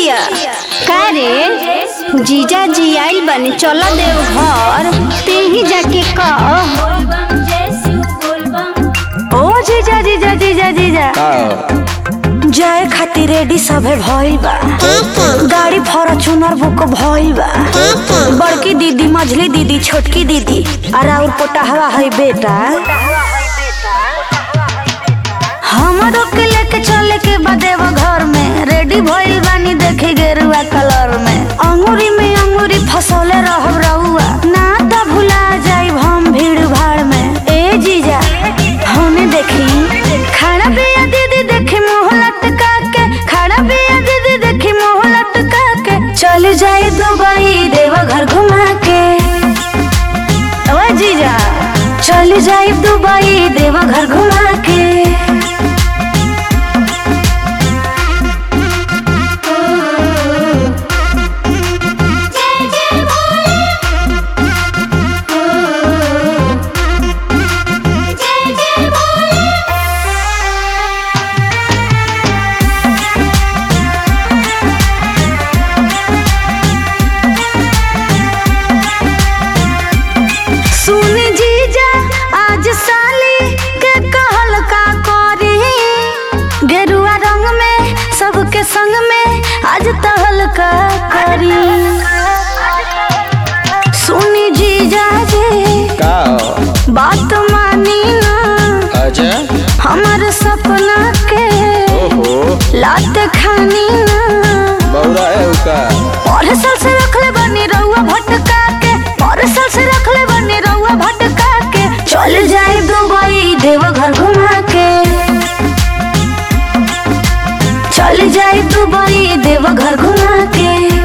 जिया का रे जीजा जी आइल बनी चल देव घर ते ही जाके कह ओ जीजा जीजा जीजा जीजा जाए खातिर रेडी सभे भइल बा गाड़ी फॉर्च्यूनर बुक भइल बा बड़की दीदी मझली दीदी छोटकी दीदी और और पोटहवा है बेटा हमरो के लेके चले के बदेव घर में रेडी भइल बानी देखे गेरुआ कलर में अंगूरी में अंगूरी फसौले रहब रहुआ ना त भुला जाई हम भीड़ भाड़ में ए जीजा हमें देखी खाना पिया दीदी देखी मुंह लटका के खाना पिया दीदी देखी मुंह लटका के चल जाए दुबई देवा घर घुमा के ओ जीजा चल जाए दुबई देवा घर घुमा के सुनी जीजा आज साली के कहल का करी गेरुआ रंग में सबके संग में आज तहल का करी सुनी जीजा जी का बात मानी ना अच्छा हमार सपना के ओहो लात खानी ना बौरा है उका और साल से रखले बनी रहुआ भटका के और साल से रखले बनी रहुआ भटका के चल जाए दुबई देवघर घुमा के चल जाए दुबई देवघर घुमा के